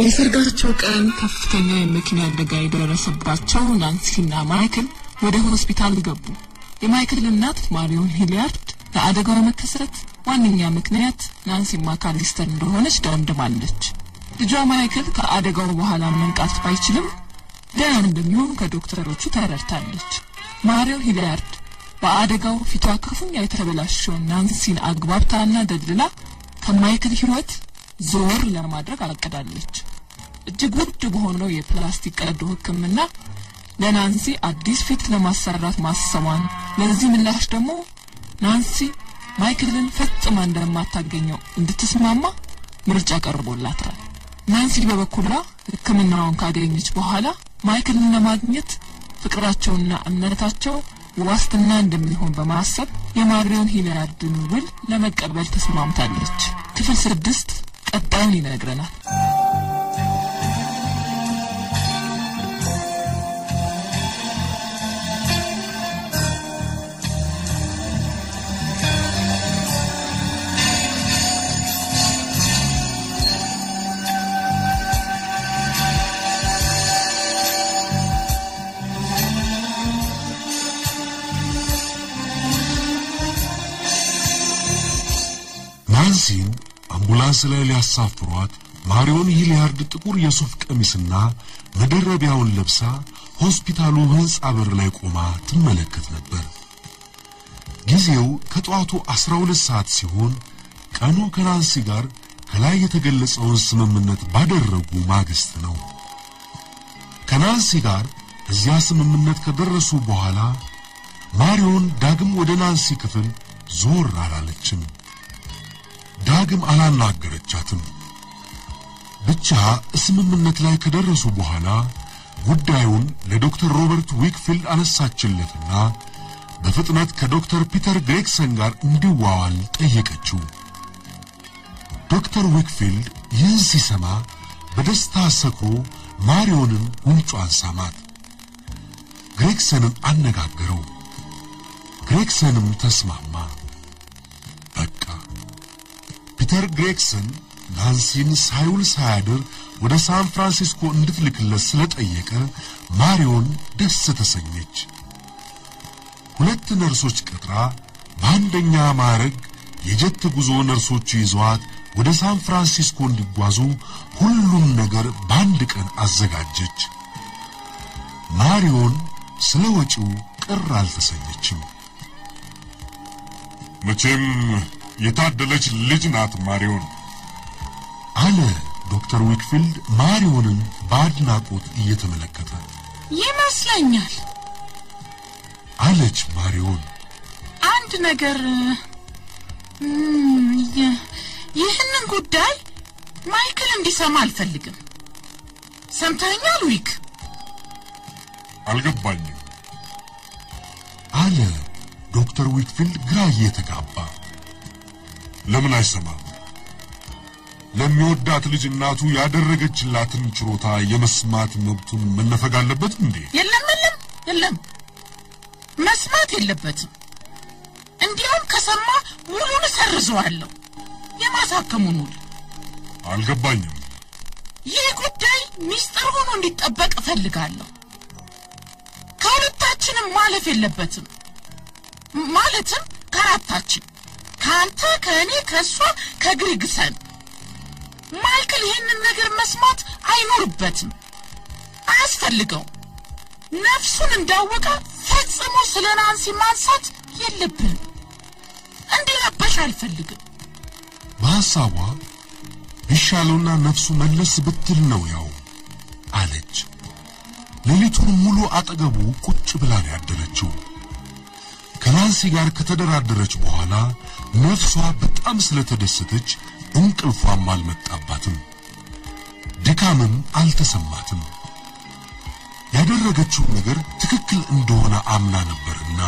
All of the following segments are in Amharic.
የሰርጋቸው ቀን ከፍተኛ የመኪና አደጋ የደረሰባቸው ናንሲና ማይክል ወደ ሆስፒታል ገቡ። የማይክል እናት ማሪዮን ሂሊያርድ ለአደጋው መከሰት ዋነኛ ምክንያት ናንሲ ማካሊስተር እንደሆነች ደምድማለች። ልጇ ማይክል ከአደጋው በኋላ መንቃት ባይችልም ደህና እንደሚሆን ከዶክተሮቹ ተረድታለች። ማሪዮን ሂሊያርድ በአደጋው ፊቷ ክፉኛ የተበላሸውን ናንሲን አግባብታና ደልላ ከማይክል ሕይወት ዞር ለማድረግ አቅዳለች። እጅግ ውድ በሆነው የፕላስቲክ ቀዶ ሕክምና ለናንሲ አዲስ ፊት ለማሰራት ማሰቧን፣ ለዚህ ምላሽ ደግሞ ናንሲ ማይክልን ፈጽማ እንደማታገኘው እንድትስማማ ምርጫ ቀርቦላታል። ናንሲ በበኩሏ ሕክምናውን ካገኘች በኋላ ማይክልን ለማግኘት ፍቅራቸውና እምነታቸው ዋስትና እንደሚሆን በማሰብ የማሪዮን ሂሊያርድን ውል ለመቀበል ተስማምታለች። ክፍል ስድስት ቀጣዩን ይነግረናል። ናንሲን አምቡላንስ ላይ ሊያሳፍሯት ማሪዮን ሂሊያርድ ጥቁር የሱፍ ቀሚስና መደረቢያውን ለብሳ ሆስፒታሉ ሕንጻ በር ላይ ቆማ ትመለከት ነበር። ጊዜው ከጠዋቱ አስራ ሁለት ሰዓት ሲሆን ቀኑ ከናንሲ ጋር ከላይ የተገለጸውን ስምምነት ባደረጉ ማግስት ነው። ከናንሲ ጋር እዚያ ስምምነት ከደረሱ በኋላ ማሪዮን ዳግም ወደ ናንሲ ክፍል ዞር አላለችም። ዳግም አላናገረቻትም። ብቻ ስምምነት ላይ ከደረሱ በኋላ ጉዳዩን ለዶክተር ሮበርት ዊክፊልድ አነሳችለትና በፍጥነት ከዶክተር ፒተር ግሬግሰን ጋር እንዲዋዋል ጠየቀችው። ዶክተር ዊክፊልድ ይህን ሲሰማ በደስታ ሰክሮ ማሪዮንን ጉንጯን ሳማት። ግሬግሰንን አነጋገረው። ግሬግሰንም ተስማማ። በቃ ፒተር ግሬግሰን ናንሲን ሳይውል ሳያድር ወደ ሳን ፍራንሲስኮ እንድትልክለት ስለጠየቀ ማሪዮን ደስ ተሰኘች። ሁለት ነርሶች ቀጥራ በአንደኛ ማዕረግ የጀት ጉዞ ነርሶቹ ይዘዋት ወደ ሳን ፍራንሲስኮ እንዲጓዙ ሁሉም ነገር በአንድ ቀን አዘጋጀች። ማሪዮን ስለ ወጪው ቅር አልተሰኘችም። መቼም የታደለች ልጅ ናት ማሪዮን አለ ዶክተር ዊክፊልድ ማሪዮንን በአድናቆት እየተመለከተ ይመስለኛል አለች ማሪዮን። አንድ ነገር እም፣ ይ- ይህንን ጉዳይ ማይክል እንዲሰማ አልፈልግም። ሰምተኛል ዊክ? አልገባኝም። አለ ዶክተር ዊክፊልድ ግራ እየተጋባ ለምን አይሰማም? ለሚወዳት ልጅ እናቱ ያደረገችላትን ችሮታ የመስማት መብቱን መነፈግ አለበት እንዴ? የለም የለም የለም፣ መስማት የለበትም። እንዲያውም ከሰማ ውሉን እሰርዘዋለሁ፣ የማሳከሙን ውል። አልገባኝም። ይህ ጉዳይ ሚስጥር ሆኖ እንዲጠበቅ እፈልጋለሁ። ከሁለታችንም ማለፍ የለበትም። ም- ማለትም ከአራታችን፣ ከአንተ፣ ከእኔ፣ ከእሷ፣ ከግሪግሰን። ማይክል ይህንን ነገር መስማት አይኖርበትም፣ አያስፈልገውም። ነፍሱን እንዳወቀ ፈጽሞ ስለ ናንሲ ማንሳት የለብንም። እንዲረበሽ አልፈልግም። በሐሳቧ ቢሻለውና ነፍሱ መለስ ብትል ነው ያው አለች። ሌሊቱን ሙሉ አጠገቡ ቁጭ ብላ ነው ያደረችው። ከናንሲ ጋር ከተደራደረች በኋላ ነፍሷ በጣም ስለተደሰተች እንቅልፏም አልመጣባትም፣ ድካምም አልተሰማትም። ያደረገችው ነገር ትክክል እንደሆነ አምና ነበርና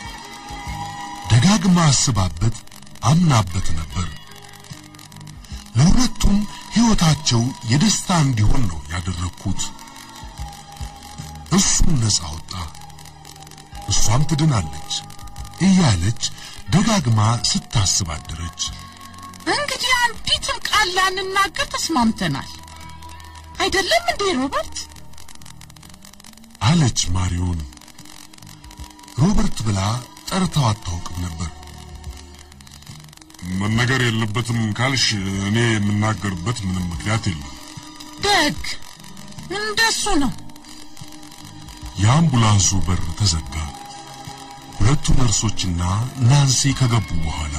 ደጋግማ አስባበት አምናበት ነበር። ለሁለቱም ሕይወታቸው የደስታ እንዲሆን ነው ያደረግኩት። እሱም ነፃ ወጣ፣ እሷም ትድናለች እያለች ደጋግማ ስታስብ አደረች። እንግዲህ አንዲትም ቃል ላንናገር ተስማምተናል። አይደለም እንዴ ሮበርት? አለች ማሪዮን። ሮበርት ብላ ጠርታው አታውቅም ነበር። መነገር የለበትም ካልሽ እኔ የምናገርበት ምንም ምክንያት የለም። ደግ እንደሱ ነው። የአምቡላንሱ በር ተዘጋ። ሁለቱ ነርሶችና ናንሲ ከገቡ በኋላ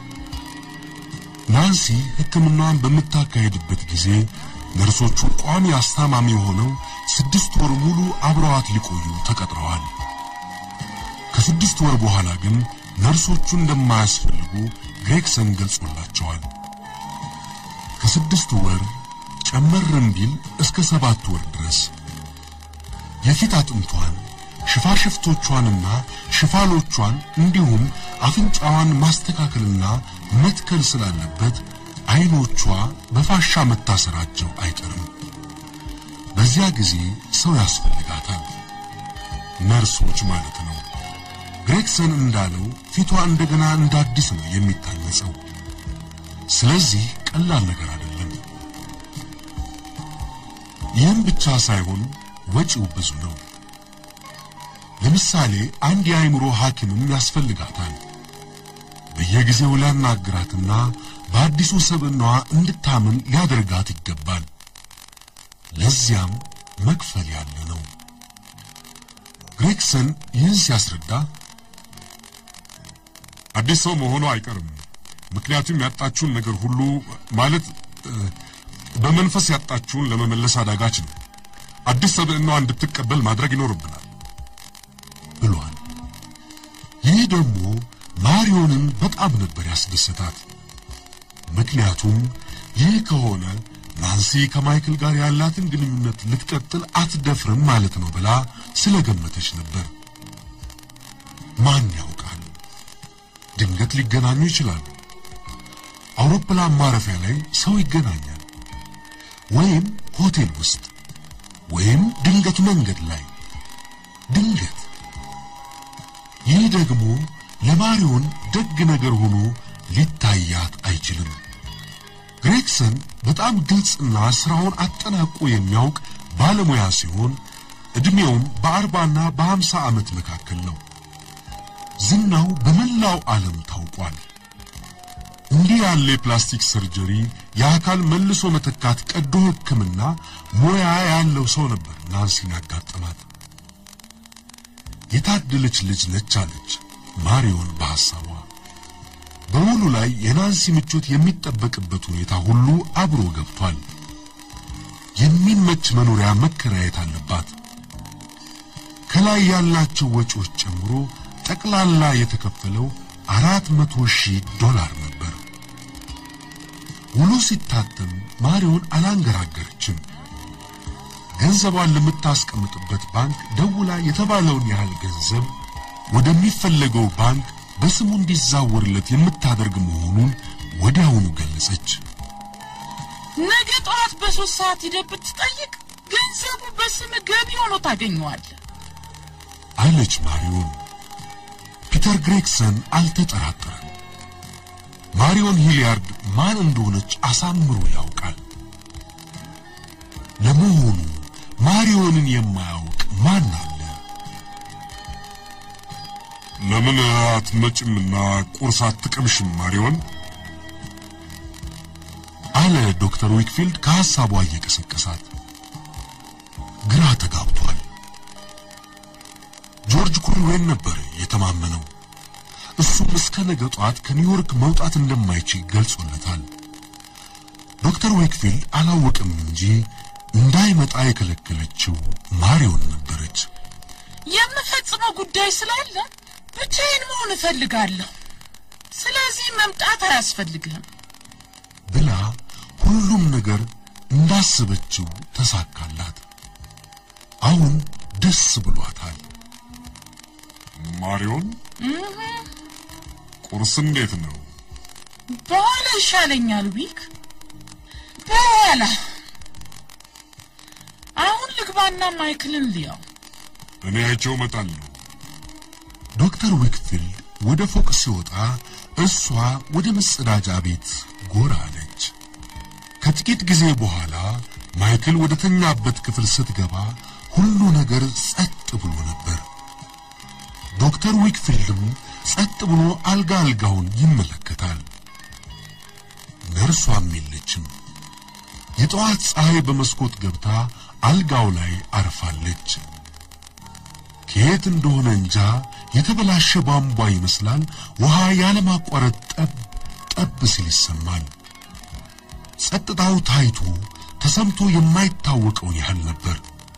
ናንሲ ሕክምናዋን በምታካሄድበት ጊዜ ነርሶቹ ቋሚ አስታማሚ ሆነው ስድስት ወር ሙሉ አብረዋት ሊቆዩ ተቀጥረዋል። ከስድስት ወር በኋላ ግን ነርሶቹ እንደማያስፈልጉ ግሬግሰን ገልጾላቸዋል። ከስድስት ወር ጨመርም ቢል እስከ ሰባት ወር ድረስ የፊት አጥንቷን ሽፋሽፍቶቿንና ሽፋሎቿን እንዲሁም አፍንጫዋን ማስተካከልና መትከል ስላለበት አይኖቿ በፋሻ መታሰራቸው አይቀርም። በዚያ ጊዜ ሰው ያስፈልጋታል፣ ነርሶች ማለት ነው። ግሬግሰን እንዳለው ፊቷ እንደገና እንደ አዲስ ነው የሚታነጸው። ስለዚህ ቀላል ነገር አይደለም። ይህም ብቻ ሳይሆን ወጪው ብዙ ነው። ለምሳሌ አንድ የአእምሮ ሐኪምም ያስፈልጋታል። በየጊዜው ሊያናግራትና በአዲሱ ሰብዕናዋ እንድታምን ሊያደርጋት ይገባል። ለዚያም መክፈል ያለ ነው። ግሬግሰን ይህን ሲያስረዳ አዲስ ሰው መሆኑ አይቀርም። ምክንያቱም ያጣችውን ነገር ሁሉ ማለት በመንፈስ ያጣችውን ለመመለስ አዳጋች ነው። አዲስ ሰብዕናዋ እንድትቀበል ማድረግ ይኖርብናል ብሏል። ይህ ደግሞ ማሪዮንን በጣም ነበር ያስደሰታት። ምክንያቱም ይህ ከሆነ ናንሲ ከማይክል ጋር ያላትን ግንኙነት ልትቀጥል አትደፍርም ማለት ነው ብላ ስለገመተች ነበር። ማን ያውቃል? ድንገት ሊገናኙ ይችላሉ። አውሮፕላን ማረፊያ ላይ ሰው ይገናኛል፣ ወይም ሆቴል ውስጥ፣ ወይም ድንገት መንገድ ላይ ድንገት። ይህ ደግሞ ለማሪዮን ደግ ነገር ሆኖ ሊታያት አይችልም። ግሬግሰን በጣም ግልጽና ስራውን አጠናቆ የሚያውቅ ባለሙያ ሲሆን ዕድሜውም በአርባና በሀምሳ ዓመት መካከል ነው። ዝናው በመላው ዓለም ታውቋል። እንዲህ ያለ የፕላስቲክ ሰርጀሪ፣ የአካል መልሶ መተካት፣ ቀዶ ሕክምና ሙያ ያለው ሰው ነበር ናንሲን ያጋጠማት። የታደለች ልጅ ነች አለች ማሪዮን በሐሳቧ። በውሉ ላይ የናንሲ ምቾት የሚጠበቅበት ሁኔታ ሁሉ አብሮ ገብቷል። የሚመች መኖሪያ መከራየት አለባት። ከላይ ያላቸው ወጪዎች ጨምሮ ጠቅላላ የተከፈለው አራት መቶ ሺህ ዶላር ነበር። ውሉ ሲታተም ማሪዮን አላንገራገረችም። ገንዘቧን ለምታስቀምጥበት ባንክ ደውላ የተባለውን ያህል ገንዘብ ወደሚፈለገው ባንክ በስሙ እንዲዛወርለት የምታደርግ መሆኑን ወዲያውኑ ገለጸች። ነገ ጠዋት በሶስት ሰዓት ሂደህ ብትጠይቅ ገንዘቡ በስም ገቢ ሆኖ ታገኘዋለህ አለች ማሪዮን። ፒተር ግሬግሰን አልተጠራጠረም። ማሪዮን ሂሊያርድ ማን እንደሆነች አሳምሮ ያውቃል። ለመሆኑ ማሪዮንን የማያውቅ ማን አለ? ለምን አትመጭምና ቁርስ አትቀምሽም ማሪዮን? አለ ዶክተር ዊክፊልድ ከሐሳቧ እየቀሰቀሳት። ግራ ተጋብቷል። ጆርጅ ኩሪዌን ነበር የተማመነው። እሱም እስከ ነገ ጧት ከኒውዮርክ መውጣት እንደማይችል ገልጾለታል። ዶክተር ዌክፊልድ አላወቅም እንጂ እንዳይመጣ የከለከለችው ማሪዮን ነበረች። የምፈጽመው ጉዳይ ስላለ ብቻዬን መሆን እፈልጋለሁ። ስለዚህ መምጣት አያስፈልግህም ብላ ሁሉም ነገር እንዳሰበችው ተሳካላት። አሁን ደስ ብሏታል። ማሪዮን ቁርስ እንዴት ነው? በኋላ ይሻለኛል ዊክ፣ በኋላ አሁን ልግባና ማይክልን ልያው። እኔ አይቼው እመጣለሁ። ዶክተር ዊክፊልድ ወደ ፎቅ ሲወጣ እሷ ወደ መጸዳጃ ቤት ጎራ አለች። ከጥቂት ጊዜ በኋላ ማይክል ወደ ተኛበት ክፍል ስትገባ ሁሉ ነገር ጸጥ ብሎ ነበር። ዶክተር ዊክፊልድም ጸጥ ብሎ አልጋ አልጋውን ይመለከታል። ነርሷም የለችም። የጠዋት ፀሐይ በመስኮት ገብታ አልጋው ላይ አርፋለች። ከየት እንደሆነ እንጃ የተበላሸ ቧንቧ ይመስላል ውሃ ያለማቋረጥ ጠብ ጠብ ሲል ይሰማል። ጸጥታው ታይቶ ተሰምቶ የማይታወቀውን ያህል ነበር።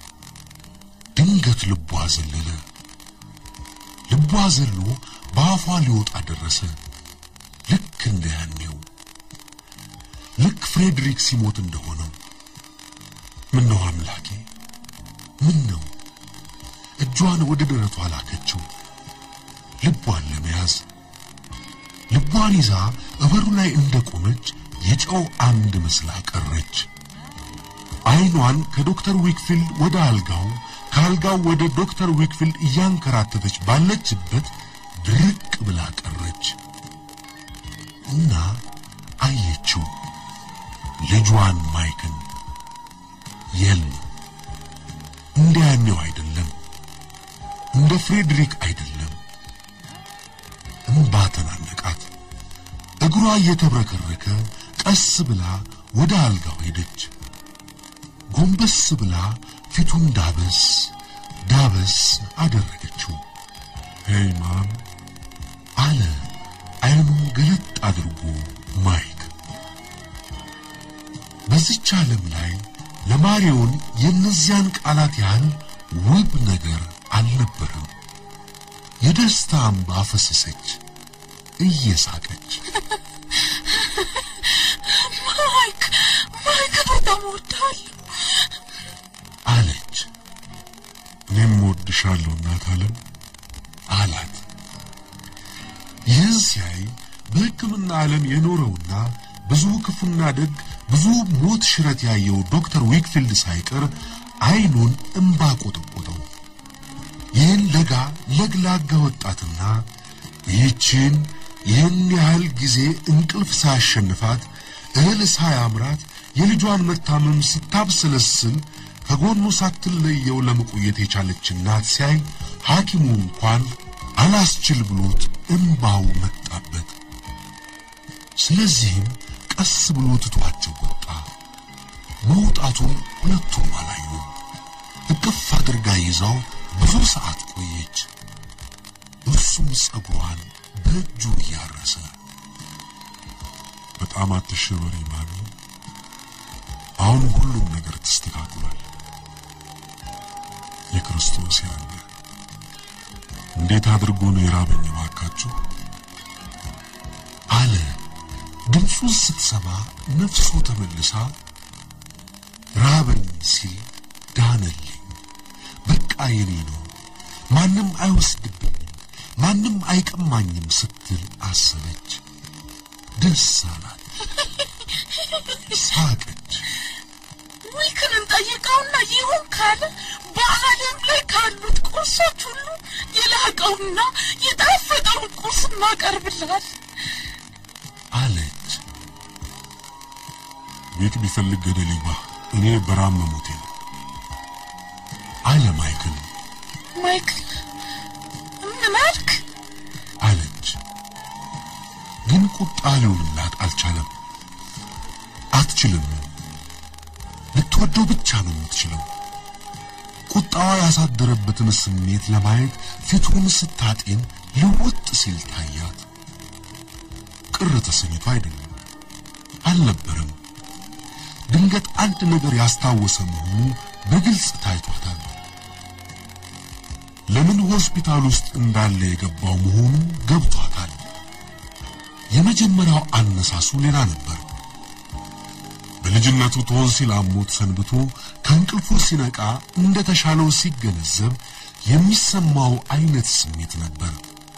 ድንገት ልቧ ዘለለ። ልቧ ዘሎ በአፏ ሊወጣ ደረሰ። ልክ እንደ ያኔው ልክ ፍሬድሪክ ሲሞት እንደሆነው። ምን ነው አምላኬ፣ ምን ነው? እጇን ወደ ደረቷ ላከችው ልቧን ለመያዝ። ልቧን ይዛ እበሩ ላይ እንደቆመች የጨው አምድ መስላ ቀረች። አይኗን ከዶክተር ዊክፊልድ ወደ አልጋው ከአልጋው ወደ ዶክተር ዊክፊልድ እያንከራተተች ባለችበት ድርቅ ብላ ቀረች እና አየችው ልጇን ማይክን። የለም እንደ ያኔው አይደለም፣ እንደ ፍሬድሪክ አይደለም። እምባ ተናነቃት። እግሯ እየተብረከረከ ቀስ ብላ ወደ አልጋው ሄደች። ጎንበስ ብላ ፊቱን ዳበስ ዳበስ አደረገችው። ሄይ ማም አለ አይኑን ገለጥ አድርጎ ማይክ። በዚች ዓለም ላይ ለማሪዮን የእነዚያን ቃላት ያህል ውብ ነገር አልነበረም። የደስታ እንባ ፈሰሰች እየሳቀች። ማይክ ማይክ በጣም እወድሃለሁ አለች። እኔም እወድሻለሁ እናት ዓለም አላት። ይህን ሲያይ በሕክምና ዓለም የኖረውና ብዙ ክፉና ደግ ብዙ ሞት ሽረት ያየው ዶክተር ዊክፊልድ ሳይቀር አይኑን እምባ ቆጠቆጠው። ይህን ለጋ ለግላጋ ወጣትና ይህችን ይህን ያህል ጊዜ እንቅልፍ ሳያሸንፋት እህል ሳያምራት የልጇን መታመም ስታብሰለስል ከጎኑ ሳትለየው ለመቆየት የቻለች እናት ሲያይ ሐኪሙ እንኳን አላስችል ብሎት እምባው መጣበት። ስለዚህም ቀስ ብሎ ትቷቸው ወጣ። መውጣቱን ሁለቱም አላዩም። እቅፍ አድርጋ ይዛው ብዙ ሰዓት ቆየች። እርሱም ጸጉሯን በእጁ እያረሰ በጣም አትሸበሪ ማሚ፣ አሁን ሁሉም ነገር ተስተካክሏል። የክርስቶስ ያለ እንዴት አድርጎ ነው የራበኝ ባካችሁ አለ። ድምፁን ስትሰማ ነፍሱ ተመልሳ ራበኝ ሲል ዳነልኝ፣ በቃ የኔ ነው፣ ማንም አይወስድብኝም፣ ማንም አይቀማኝም ስትል አሰበች። ደስ አላት፣ ሳቀች። ዊክን እንጠይቀውና ይሁን ካለ በዓለም ላይ ካሉት ቁርሶች ሁሉ የላቀውና የጣፈጠውን ቁርስ እናቀርብልሃል። አለች። ቤት ቢፈልግ ገደል ይግባ፣ እኔ በራም መሞቴ ነው አለ ማይክል። ማይክል ምን አልክ? አለች። ግን ቁጣ ሊሆንላት አልቻለም። አትችልም። ልትወደው ብቻ ነው የምትችለው። ቁጣዋ ያሳደረበትን ስሜት ለማየት ፊቱን ስታጤን ልውጥ ሲል ታያት። ቅር ተሰኝቶ አይደለም፣ አልነበረም። ድንገት አንድ ነገር ያስታወሰ መሆኑ በግልጽ ታይቷታል። ለምን ሆስፒታል ውስጥ እንዳለ የገባው መሆኑ ገብቷታል። የመጀመሪያው አነሳሱ ሌላ ነበር። በልጅነቱ ቶንሲል አሞት ሰንብቶ ከእንቅልፉ ሲነቃ እንደተሻለው ሲገነዘብ የሚሰማው አይነት ስሜት ነበር።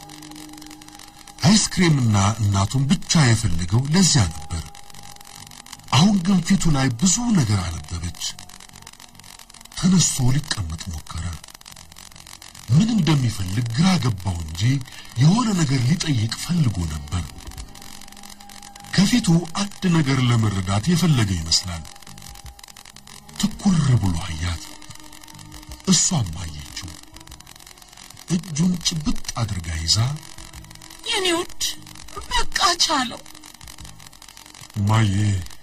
አይስክሬምና እናቱን ብቻ የፈለገው ለዚያ ነበር። አሁን ግን ፊቱ ላይ ብዙ ነገር አነበበች። ተነስቶ ሊቀመጥ ሞከረ። ምን እንደሚፈልግ ግራ ገባው እንጂ የሆነ ነገር ሊጠይቅ ፈልጎ ነበር። ከፊቱ አንድ ነገር ለመረዳት የፈለገ ይመስላል። ትኩር ብሎ አያት። እሷም አየችው። እጁን ጭብጥ አድርጋ ይዛ የኔ ውድ በቃ ቻለው። ማዬ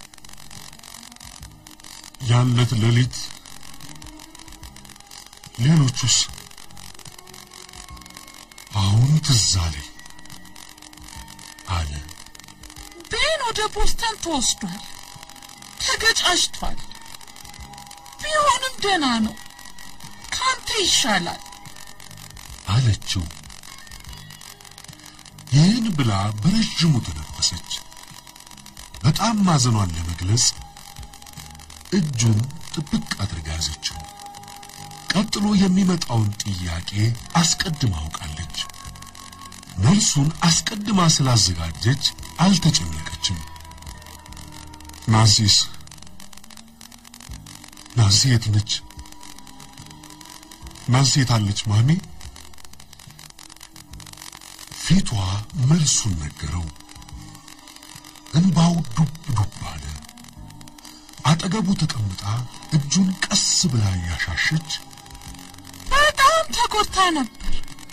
ያለት ሌሊት ሌሎቹስ አሁን ትዝ አለኝ አለ። ቤን ወደ ቦስተን ተወስዷል፣ ተገጫጭቷል። ቢሆንም ደህና ነው፣ ካንተ ይሻላል። አለችው። ይህን ብላ በረዥሙ ተነፈሰች። በጣም ማዘኗን ለመግለጽ እጁን ጥብቅ አድርጋ ያዘችው። ቀጥሎ የሚመጣውን ጥያቄ አስቀድማ አውቃለች። መልሱን አስቀድማ ስላዘጋጀች አልተጨነቀችም። ናንሲስ ናንሲ የት ነች? ናንሲ የት አለች ማሚ? ፊቷ መልሱን ነገረው። እንባው ዱብ ዱብ አለ። አጠገቡ ተቀምጣ እጁን ቀስ ብላ እያሻሸች በጣም ተጎድታ ነበር።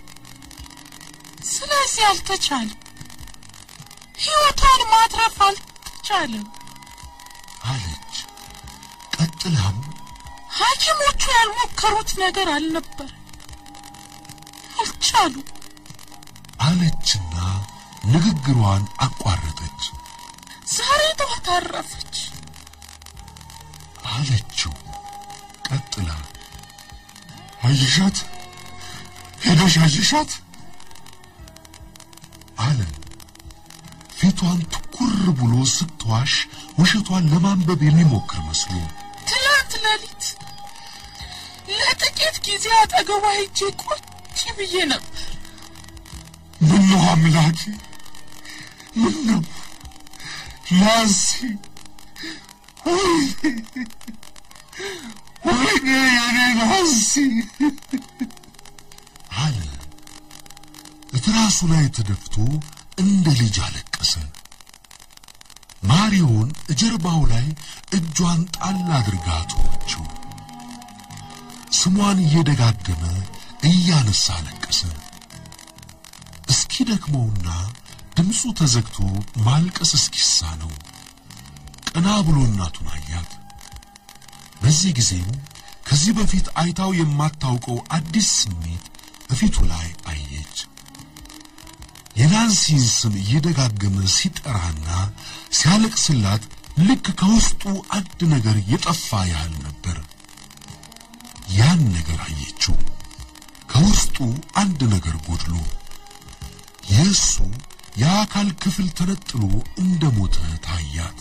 ስለዚህ አልተቻለም፣ ሕይወቷን ማትረፍ አልተቻለም። አለች። ቀጥላም ሐኪሞቹ ያልሞከሩት ነገር አልነበር፣ አልቻሉ። አለችና ንግግሯን አቋረጠች። ዛሬ ጠዋት አረፈች። አለችው። ቀጥላ አየሻት? ሄደሽ አየሻት? አለ። ፊቷን ትኩር ብሎ ስትዋሽ ውሸቷን ለማንበብ የሚሞክር መስሎ ትላንት ሌሊት ለጥቂት ጊዜ አጠገቧ ሄጄ ቁጭ ብዬ ነበር። ምነው አምላኬ፣ ምነው ናንሲ፣ ወይኔ ወይኔ የኔ ናንሲ አለ። እትራሱ ላይ ተደፍቶ እንደ ልጅ አለቀሰ። ማሪዮን እጀርባው ላይ እጇን ጣል አድርጋ ተወችው። ስሟን እየደጋገመ እያነሳ አለቀሰ። እስኪ ደክመውና ድምፁ ተዘግቶ ማልቀስ እስኪሳነው ቀና ብሎ እናቱን አያት። በዚህ ጊዜም ከዚህ በፊት አይታው የማታውቀው አዲስ ስሜት በፊቱ ላይ አየች። የናንሲን ስም እየደጋገመ ሲጠራና ሲያለቅስላት ልክ ከውስጡ አንድ ነገር የጠፋ ያህል ነበር። ያን ነገር አየችው። ከውስጡ አንድ ነገር ጎድሎ የእሱ የአካል ክፍል ተነጥሎ እንደ ሞተ ታያት።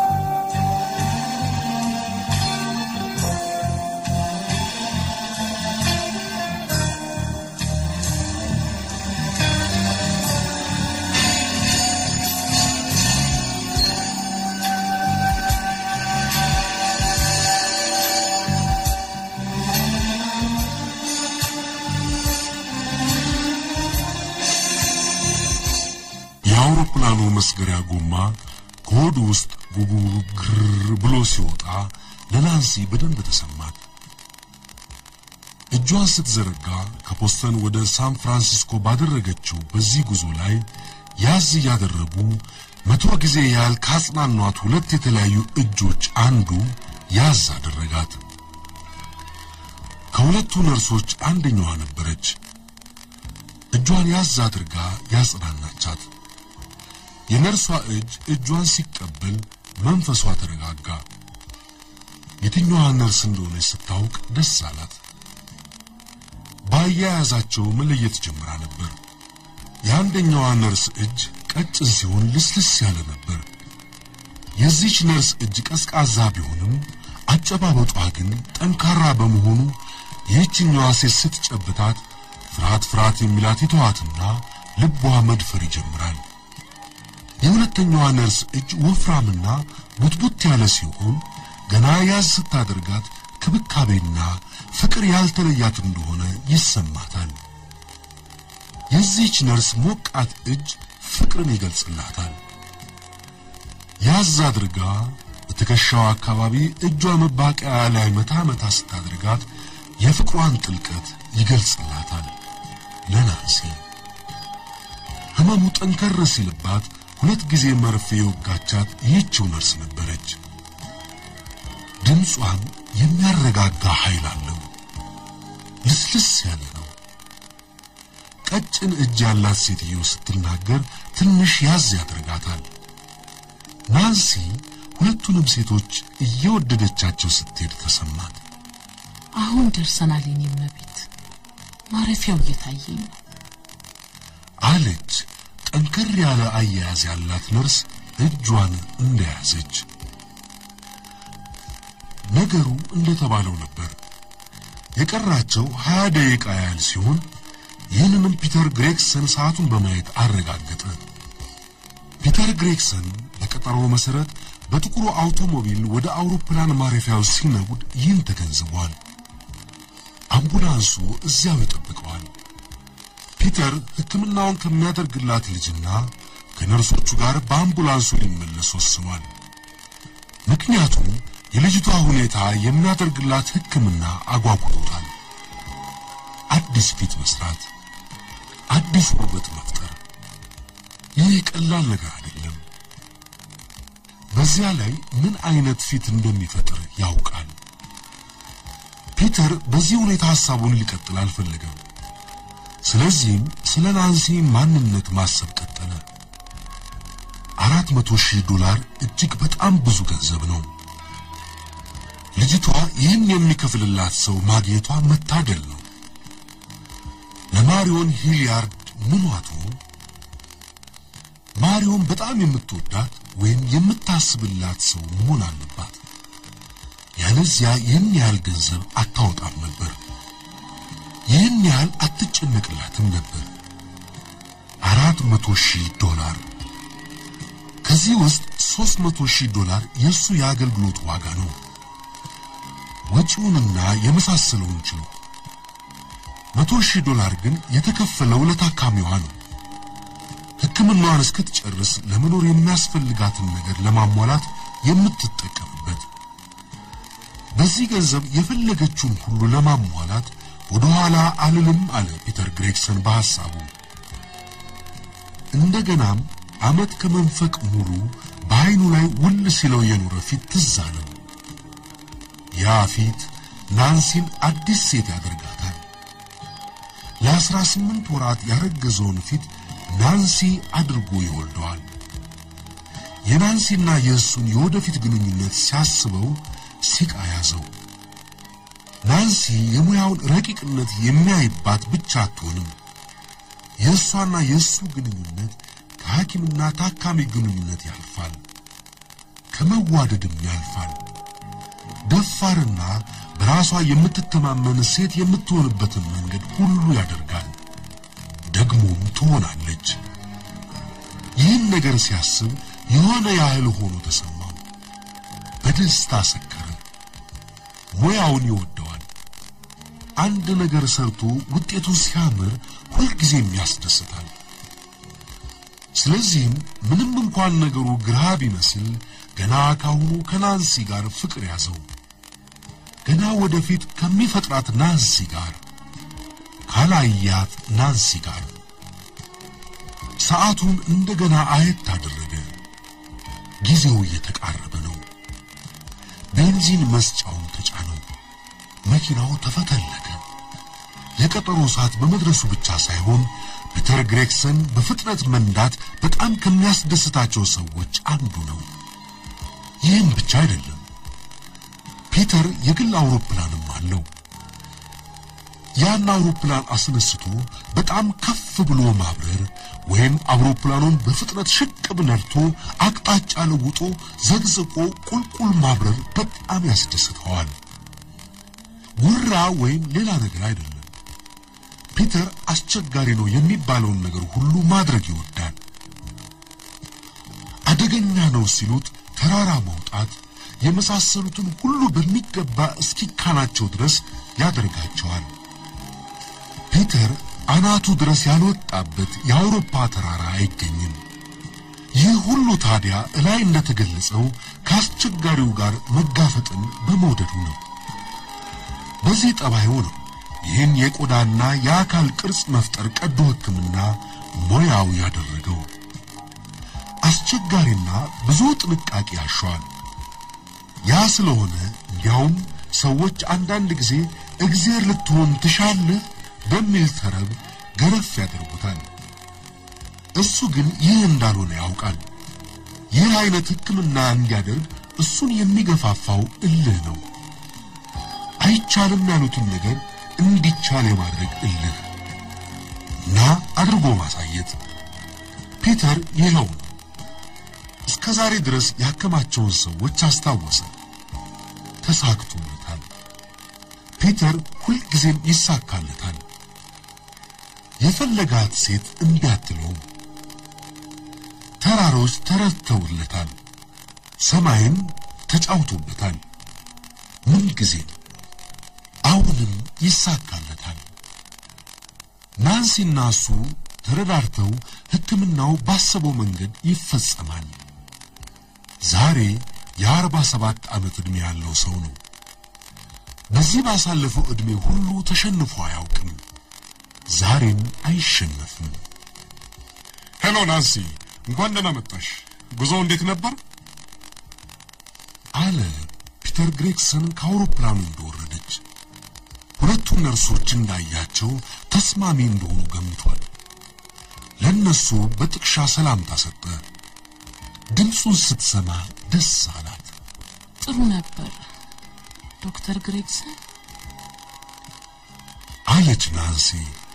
የአውሮፕላኑ መስገሪያ ጎማ ከሆዱ ውስጥ ጉጉግር ብሎ ሲወጣ ለናንሲ በደንብ ተሰማት። እጇን ስትዘረጋ ከፖስተን ወደ ሳን ፍራንሲስኮ ባደረገችው በዚህ ጉዞ ላይ ያዝ እያደረጉ መቶ ጊዜ ያህል ካጽናኗት ሁለት የተለያዩ እጆች አንዱ ያዝ አደረጋት። ከሁለቱ ነርሶች አንደኛዋ ነበረች። እጇን ያዝ አድርጋ ያጽናናቻት። የነርሷ እጅ እጇን ሲቀበል መንፈሷ ተረጋጋ። የትኛዋ ነርስ እንደሆነች ስታውቅ ደስ አላት። በአያያዛቸው መለየት ጀምራ ነበር። የአንደኛዋ ነርስ እጅ ቀጭን ሲሆን ልስልስ ያለ ነበር። የዚች ነርስ እጅ ቀዝቃዛ ቢሆንም አጨባበጧ ግን ጠንካራ በመሆኑ ይህችኛዋ ሴት ስትጨብታት ፍርሃት ፍርሃት የሚላት ይተዋትና ልቧ መድፈር ይጀምራል። የሁለተኛዋ ነርስ እጅ ወፍራምና ቡትቡት ያለ ሲሆን ገና ያዝ ስታደርጋት ክብካቤና ፍቅር ያልተለያት እንደሆነ ይሰማታል። የዚህች ነርስ ሞቃት እጅ ፍቅርን ይገልጽላታል። ያዝ አድርጋ ትከሻው አካባቢ እጇ መባቂያ ላይ መታ መታ ስታደርጋት የፍቅሯን ጥልቀት ይገልጽላታል ለናንሲ። ህመሙ ጠንከር ሲልባት ሁለት ጊዜ መርፌ የወጋቻት ይህችው ነርስ ነበረች። ድምጿም የሚያረጋጋ ኃይል አለው። ልስልስ ያለ ነው። ቀጭን እጅ ያላት ሴትዮ ስትናገር ትንሽ ያዝ ያደርጋታል። ናንሲ ሁለቱንም ሴቶች እየወደደቻቸው ስትሄድ ተሰማት። አሁን ደርሰናል የኔ እመቤት፣ ማረፊያው እየታየኝ ነው አለች። ጠንከር ያለ አያያዝ ያላት ነርስ እጇን እንደያዘች። ነገሩ እንደተባለው ነበር። የቀራቸው ሀያ ደቂቃ ያህል ሲሆን ይህንንም ፒተር ግሬግሰን ሰዓቱን በማየት አረጋገጠ። ፒተር ግሬግሰን በቀጠሮው መሰረት በጥቁሩ አውቶሞቢል ወደ አውሮፕላን ማረፊያው ሲነጉድ ይህን ተገንዝቧል። አምቡላንሱ እዚያው ይጠብቀዋል። ፒተር ሕክምናውን ከሚያደርግላት ልጅና ከነርሶቹ ጋር በአምቡላንሱ ሊመለስ ወስኗል። ምክንያቱም የልጅቷ ሁኔታ የሚያደርግላት ሕክምና አጓጉቶታል። አዲስ ፊት መስራት፣ አዲስ ውበት መፍጠር፣ ይህ ቀላል ነገር አይደለም። በዚያ ላይ ምን አይነት ፊት እንደሚፈጥር ያውቃል። ፒተር በዚህ ሁኔታ ሐሳቡን ሊቀጥል አልፈለገም። ስለዚህም ስለ ናንሲ ማንነት ማሰብ ቀጠለ። አራት መቶ ሺህ ዶላር እጅግ በጣም ብዙ ገንዘብ ነው። ልጅቷ ይህን የሚከፍልላት ሰው ማግኘቷ መታደል ነው። ለማሪዮን ሂሊያርድ ምኗቱ ማሪዮን በጣም የምትወዳት ወይም የምታስብላት ሰው መሆን አለባት። ያለዚያ ይህን ያህል ገንዘብ አታወጣም ነበር። ይህን ያህል አትጨነቅላትም ነበር። አራት መቶ ሺህ ዶላር ከዚህ ውስጥ ሦስት መቶ ሺህ ዶላር የእሱ የአገልግሎት ዋጋ ነው። ወጪውንና የመሳሰለውን ችሎ መቶ ሺህ ዶላር ግን የተከፈለው ለታካሚዋ ነው። ሕክምናዋን እስክትጨርስ ለመኖር የሚያስፈልጋትን ነገር ለማሟላት የምትጠቀምበት። በዚህ ገንዘብ የፈለገችውን ሁሉ ለማሟላት ወደ ኋላ አልልም አለ ፒተር ግሬግሰን በሐሳቡ። እንደገናም ዓመት ከመንፈቅ ሙሉ በዐይኑ ላይ ውል ሲለው የኖረ ፊት ትዝ አለው። ያ ፊት ናንሲን አዲስ ሴት ያደርጋታል። ለአስራ ስምንት ወራት ያረገዘውን ፊት ናንሲ አድርጎ ይወልደዋል። የናንሲና የእሱን የወደፊት ግንኙነት ሲያስበው ሲቃ ያዘው። ናንሲ የሙያውን ረቂቅነት የሚያይባት ብቻ አትሆንም። የእሷና የእሱ ግንኙነት ከሐኪምና ታካሚ ግንኙነት ያልፋል፣ ከመዋደድም ያልፋል። ደፋርና በራሷ የምትተማመን ሴት የምትሆንበትን መንገድ ሁሉ ያደርጋል። ደግሞም ትሆናለች። ይህን ነገር ሲያስብ የሆነ ያህል ሆኖ ተሰማው። በደስታ ሰከረ። ሙያውን ይወደዋል። አንድ ነገር ሰርቶ ውጤቱ ሲያምር ሁልጊዜም ያስደስታል። ስለዚህም ምንም እንኳን ነገሩ ግራ ቢመስል ገና ካሁኑ ከናንሲ ጋር ፍቅር ያዘው። ገና ወደፊት ከሚፈጥራት ናንሲ ጋር ካላያት ናንሲ ጋር ሰዓቱን እንደገና አየት አደረገ። ጊዜው እየተቃረበ ነው። ቤንዚን መስጫውን ተጫነው። መኪናው ተፈተለከ። የቀጠሮ ሰዓት በመድረሱ ብቻ ሳይሆን ፒተር ግሬግሰን በፍጥነት መንዳት በጣም ከሚያስደስታቸው ሰዎች አንዱ ነው። ይህም ብቻ አይደለም። ፒተር የግል አውሮፕላንም አለው። ያን አውሮፕላን አስነስቶ በጣም ከፍ ብሎ ማብረር ወይም አውሮፕላኑን በፍጥነት ሽቅብ ነድቶ አቅጣጫ ለውጦ ዘግዝቆ ቁልቁል ማብረር በጣም ያስደስተዋል። ውራ ወይም ሌላ ነገር አይደለም። ፒተር አስቸጋሪ ነው የሚባለውን ነገር ሁሉ ማድረግ ይወዳል። አደገኛ ነው ሲሉት ተራራ መውጣት የመሳሰሉትን ሁሉ በሚገባ እስኪካናቸው ድረስ ያደርጋቸዋል። ፒተር አናቱ ድረስ ያልወጣበት የአውሮፓ ተራራ አይገኝም። ይህ ሁሉ ታዲያ እላይ እንደተገለጸው ከአስቸጋሪው ጋር መጋፈጥን በመውደዱ ነው። በዚህ ጠባዩ ነው ይህን የቆዳና የአካል ቅርጽ መፍጠር ቀዶ ሕክምና ሙያው ያደረገው። አስቸጋሪና ብዙ ጥንቃቄ ያሻዋል። ያ ስለሆነ እንዲያውም ሰዎች አንዳንድ ጊዜ እግዜር ልትሆን ትሻለህ በሚል ተረብ ገረፍ ያደርጉታል። እሱ ግን ይህ እንዳልሆነ ያውቃል። ይህ አይነት ሕክምና እንዲያደርግ እሱን የሚገፋፋው እልህ ነው። አይቻልም ያሉትን ነገር እንዲቻል የማድረግ እልህ እና አድርጎ ማሳየት። ፒተር ይኸው ነው። እስከ ዛሬ ድረስ ያከማቸውን ሰዎች አስታወሰ። ተሳክቶለታል። ፒተር ሁልጊዜም ይሳካለታል። የፈለጋት ሴት እምቢ አትለውም። ተራሮች ተረድተውለታል። ሰማይም ተጫውቶበታል። ምን ጊዜም አሁንም ይሳካለታል። ናንሲና እሱ ተረዳርተው ሕክምናው ባሰበው መንገድ ይፈጸማል። ዛሬ የአርባ ሰባት ዓመት ዕድሜ ያለው ሰው ነው። በዚህ ባሳለፈው ዕድሜ ሁሉ ተሸንፎ አያውቅም። ዛሬም አይሸነፍም። ሄሎ ናንሲ፣ እንኳን ደህና መጣሽ። ጉዞው እንዴት ነበር? አለ ፒተር ግሬግሰን ከአውሮፕላኑ እንደወረደች። ሁለቱ ነርሶች እንዳያቸው ተስማሚ እንደሆኑ ገምቷል። ለነሱ በጥቅሻ ሰላምታ ሰጠ። ድምፁን ስትሰማ ደስ አላት። ጥሩ ነበር ዶክተር ግሬግሰን። አለች ናንሲ።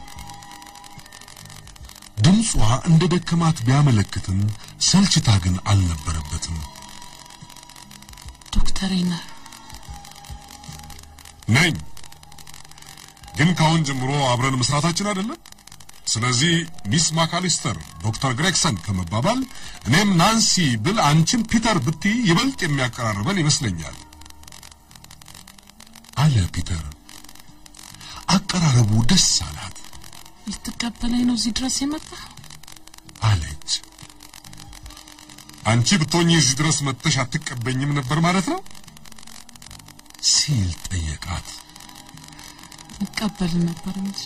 ድምጿ እንደ ደከማት ቢያመለክትም ሰልችታ ግን አልነበረበትም። ዶክተር ነህ? ነኝ፣ ግን ካሁን ጀምሮ አብረን መስራታችን አይደለም። ስለዚህ ሚስ ማካሊስተር ዶክተር ግሬግሰን ከመባባል እኔም ናንሲ ብል አንቺም ፒተር ብትይ ይበልጥ የሚያቀራርበን ይመስለኛል። አለ ፒተር። አቀራረቡ ደስ አላት። ልትቀበለኝ ነው እዚህ ድረስ የመጣህ? አለች። አንቺ ብትሆኚ እዚህ ድረስ መጥተሽ አትቀበኝም ነበር ማለት ነው? ሲል ጠየቃት። እቀበል ነበር እንጂ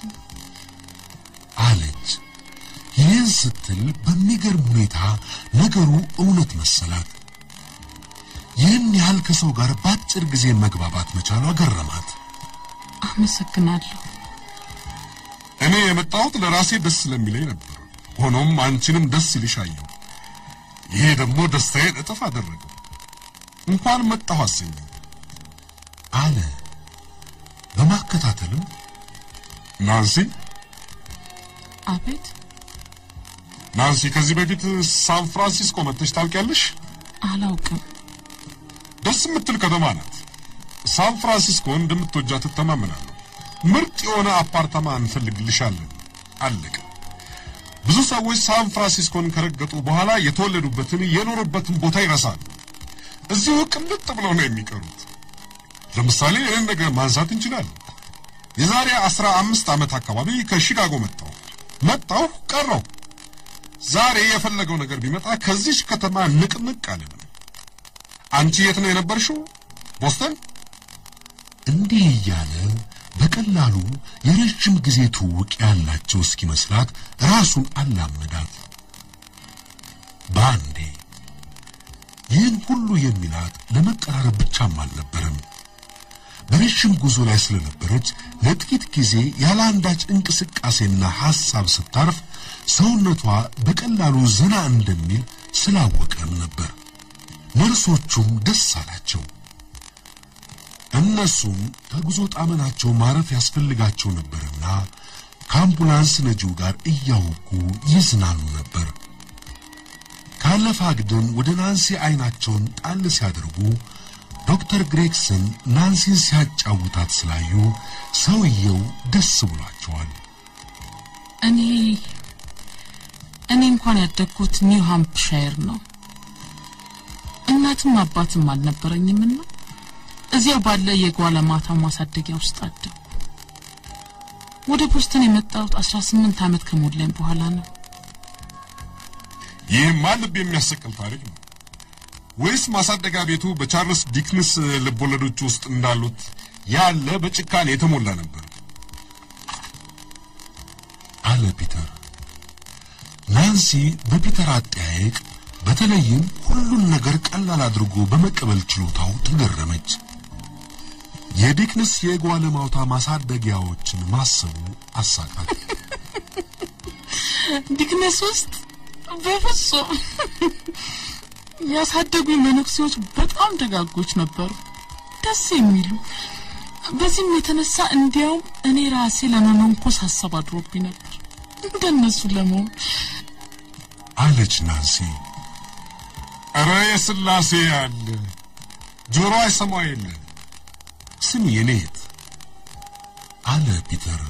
አለች። ይህን ስትል በሚገርም ሁኔታ ነገሩ እውነት መሰላት። ይህን ያህል ከሰው ጋር በአጭር ጊዜ መግባባት መቻሏ ገረማት። አመሰግናለሁ። እኔ የመጣሁት ለራሴ ደስ ስለሚለኝ ነበር። ሆኖም አንቺንም ደስ ይልሽ አየሁ። ይሄ ደግሞ ደስታዬን እጥፍ አደረገው። እንኳን መጣሁ አሰኘኝ። አለ በማከታተልም ናንሲ አቤት። ናንሲ፣ ከዚህ በፊት ሳን ፍራንሲስኮ መጥተሽ ታውቂያለሽ? አላውቅም። ደስ የምትል ከተማ ናት። ሳን ፍራንሲስኮ እንደምትወጃት ትተማመናለሁ። ምርጥ የሆነ አፓርታማ እንፈልግልሻለን። አለቀ። ብዙ ሰዎች ሳን ፍራንሲስኮን ከረገጡ በኋላ የተወለዱበትን የኖሩበትን ቦታ ይረሳሉ። እዚሁ ቅልጥ ብለው ነው የሚቀሩት። ለምሳሌ ይህን ነገር ማንሳት እንችላለን። የዛሬ አስራ አምስት ዓመት አካባቢ ከሺካጎ መጣሁ መጣሁ ቀረው። ዛሬ የፈለገው ነገር ቢመጣ ከዚች ከተማ ንቅንቅ አልልም። አንቺ የት ነው የነበርሽው? ቦስተን? እንዲህ እያለ በቀላሉ የረጅም ጊዜ ትውውቅ ያላቸው እስኪመስላት ራሱን አላመዳት። በአንዴ ይህን ሁሉ የሚላት ለመቀራረብ ብቻም አልነበረም። በረጅም ጉዞ ላይ ስለነበረች ለጥቂት ጊዜ ያለ አንዳች እንቅስቃሴና ሐሳብ ስታርፍ ሰውነቷ በቀላሉ ዘና እንደሚል ስላወቀም ነበር። ነርሶቹም ደስ አላቸው። እነሱም ከጉዞ ጣመናቸው ማረፍ ያስፈልጋቸው ነበርና ከአምቡላንስ ነጂው ጋር እያወጉ ይዝናኑ ነበር። ካለፈ አግድም ወደ ናንሲ አይናቸውን ጣል ሲያደርጉ ዶክተር ግሬግሰን ናንሲን ሲያጫውታት ስላዩ ሰውየው ደስ ብሏቸዋል። እኔ እኔ እንኳን ያደግኩት ኒው ሃምፕሻየር ነው። እናትም አባትም አልነበረኝምና እዚያው ባለ የጓለማታ ማሳደጊያ ውስጥ አደግኩ። ወደ ቦስተን የመጣሁት አስራ ስምንት ዓመት ከሞላኝ በኋላ ነው። ይህማ ልብ የሚያሰቅል ታሪክ ነው። ወይስ ማሳደጊያ ቤቱ በቻርልስ ዲክንስ ልቦለዶች ውስጥ እንዳሉት ያለ በጭካኔ የተሞላ ነበር? አለ ፒተር። ናንሲ በፒተር አጠያየቅ በተለይም ሁሉን ነገር ቀላል አድርጎ በመቀበል ችሎታው ተገረመች። የዲክንስ የጓለማውታ ማሳደጊያዎችን ማሰቡ አሳቃት። ዲክነስ ውስጥ በፍጹም ያሳደጉኝ መነኩሴዎች በጣም ደጋጎች ነበሩ፣ ደስ የሚሉ። በዚህም የተነሳ እንዲያውም እኔ ራሴ ለመመንኮስ ሀሳብ አድሮብኝ ነበር እንደነሱ ለመሆን። አለች ናንሲ። እረ የስላሴ ያለ ጆሮ አይሰማው የለ ስሚ የኔት አለ ፒተር።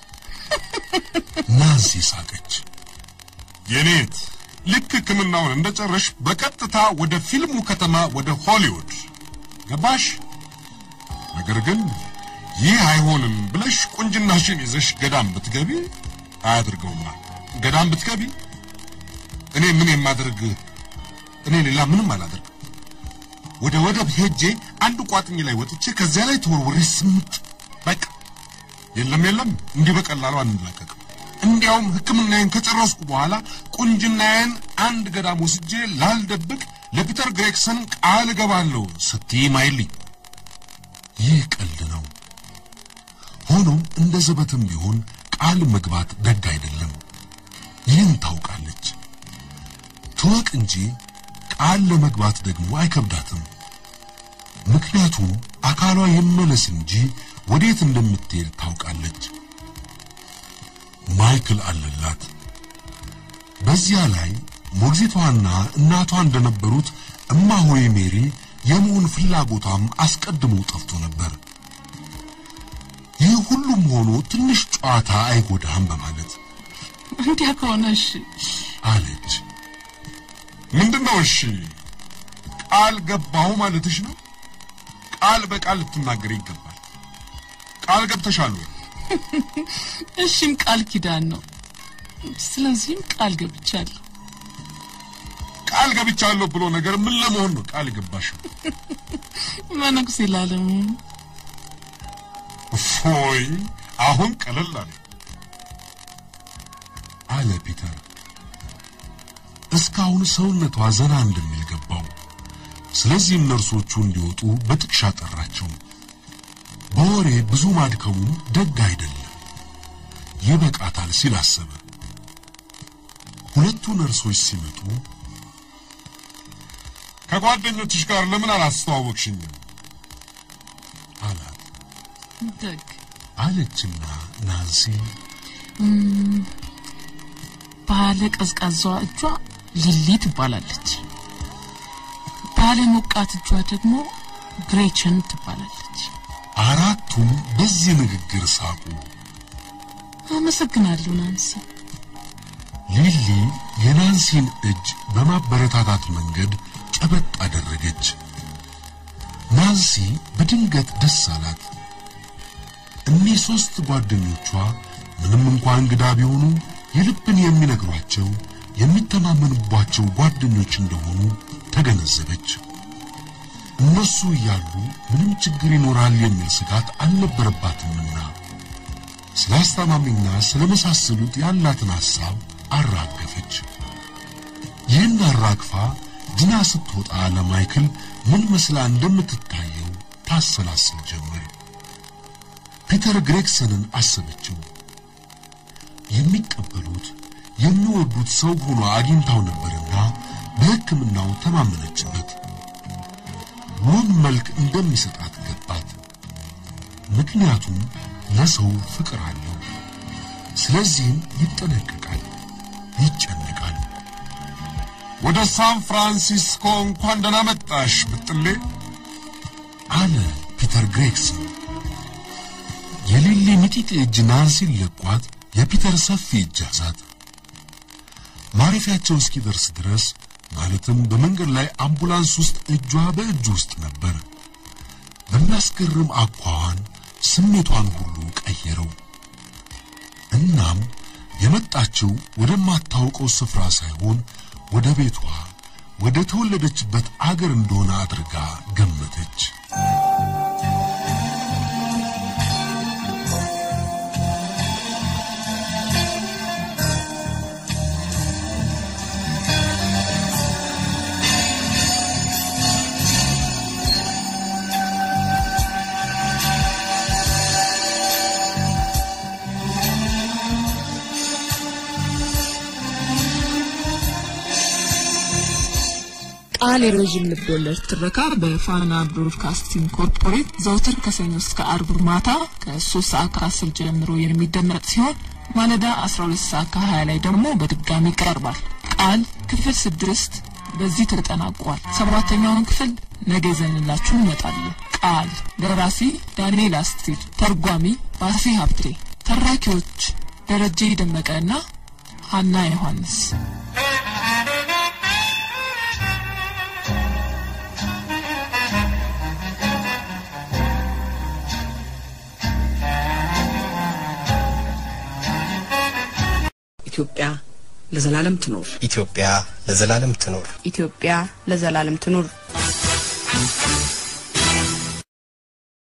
ናንሲ ሳቀች። የኔት ልክ ሕክምናውን እንደጨረሽ በቀጥታ ወደ ፊልሙ ከተማ ወደ ሆሊውድ ገባሽ። ነገር ግን ይህ አይሆንም ብለሽ ቁንጅናሽን ይዘሽ ገዳም ብትገቢ አያድርገውማ። ገዳም ብትገቢ እኔ ምን የማደርግ እኔ ሌላ ምንም አላደርግም። ወደ ወደብ ሄጄ አንድ ቋጥኝ ላይ ወጥቼ ከዚያ ላይ ተወርውሬ ስምጥ በቃ የለም የለም፣ እንዲህ በቀላሉ አንላቀቅም። እንዲያውም ሕክምናዬን ከጨረስኩ በኋላ ቁንጅናዬን አንድ ገዳም ወስጄ ላልደብቅ ለፒተር ግሬክሰን ቃል እገባለሁ ስትይ ማይልኝ። ይህ ቀልድ ነው። ሆኖም እንደ ዘበትም ቢሆን ቃል መግባት ደግ አይደለም። ይህን ታውቃለች። ትወቅ እንጂ ቃል ለመግባት ደግሞ አይከብዳትም። ምክንያቱም አካሏ ይመለስ እንጂ ወዴት እንደምትሄድ ታውቃለች። ማይክል አለላት። በዚያ ላይ ሞግዚቷና እናቷ እንደነበሩት እማሆይ ሜሪ የመሆን ፍላጎቷም አስቀድሞ ጠፍቶ ነበር። ይህ ሁሉም ሆኖ ትንሽ ጨዋታ አይጎዳም በማለት እንዲያ ከሆነ እሺ አለች። ምንድነው? እሺ ቃል ገባሁ ማለትሽ ነው? ቃል በቃል ልትናገር ይገባል። ቃል ገብተሻል ወይ? እሺም ቃል ኪዳን ነው። ስለዚህም ቃል ገብቻለሁ። ቃል ገብቻለሁ ብሎ ነገር ምን ለመሆን ነው ቃል የገባሽው? መነኩሴ ላለመሆን ፎይ አሁን ቀለል አለ። አለ ፒተር። እስካሁን ሰውነቷ ዘና እንደሚል ገባው። ስለዚህም ነርሶቹ እንዲወጡ በጥቅሻ ጠራቸው። በወሬ ብዙ ማድከሙም ደግ አይደለም፣ ይበቃታል ሲል አሰበ። ሁለቱ ነርሶች ሲመጡ ከጓደኞችሽ ጋር ለምን አላስተዋወቅሽኝም? አላት። ደግ አለችና ናንሲ ባለ ቀዝቃዛዋ እጇ ሊሊ ትባላለች። ባለ ሞቃት እጇ ደግሞ ግሬቸን ትባላለች። አራቱም በዚህ ንግግር ሳቁ። አመሰግናለሁ ናንሲ። ሊሊ የናንሲን እጅ በማበረታታት መንገድ ጨበጥ አደረገች። ናንሲ በድንገት ደስ አላት። እኒህ ሦስት ጓደኞቿ ምንም እንኳን እንግዳ ቢሆኑ የልብን የሚነግሯቸው የሚተማመኑባቸው ጓደኞች እንደሆኑ ተገነዘበች። እነሱ እያሉ ምንም ችግር ይኖራል የሚል ስጋት አልነበረባትምና ስለ አስታማሚና ስለ መሳሰሉት ያላትን ሐሳብ አራገፈች። ይህን አራግፋ ድና ስትወጣ ለማይክል ምን መስላ እንደምትታየው ታሰላስል ጀመር። ፒተር ግሬግሰንን አሰበችው። የሚቀበሉት የሚወዱት ሰው ሆኖ አግኝታው ነበርና በሕክምናው ተማመነችበት። ውብ መልክ እንደሚሰጣት ገባት። ምክንያቱም ለሰው ፍቅር አለው። ስለዚህም ይጠነቀቃል፣ ይጨነቃል። ወደ ሳን ፍራንሲስኮ እንኳን ደህና መጣሽ ብጥሌ። አለ ፒተር ግሬግሰን። የሊሊ ሚጢጢ እጅ ናንሲን ለቋት የፒተር ሰፊ እጅ ያዛት። ማረፊያቸው እስኪደርስ ድረስ ማለትም በመንገድ ላይ አምቡላንስ ውስጥ እጇ በእጁ ውስጥ ነበር። በሚያስገርም አኳኋን ስሜቷን ሁሉ ቀየረው። እናም የመጣችው ወደማታውቀው ስፍራ ሳይሆን ወደ ቤቷ ወደ ተወለደችበት አገር እንደሆነ አድርጋ ገመተች። ቃል የረዥም ልቦለድ ትረካ በፋና ብሮድካስቲንግ ኮርፖሬት ዘውትር ከሰኞ እስከ አርብ ማታ ከ3 ሰዓት ከ10 ጀምሮ የሚደመጥ ሲሆን ማለዳ 12 ሰዓት ከ20 ላይ ደግሞ በድጋሚ ይቀርባል። ቃል ክፍል ስድስት በዚህ ተጠናቋል። ሰባተኛውን ክፍል ነገ ይዘንላችሁ እንመጣለን። ቃል ደራሲ ዳንኤል አስቲር፣ ተርጓሚ ባሴ ሀብቴ፣ ተራኪዎች ደረጀ ደመቀና ሀና ዮሐንስ ኢትዮጵያ ለዘላለም ትኖር። ኢትዮጵያ ለዘላለም ትኖር። ኢትዮጵያ ለዘላለም ትኑር።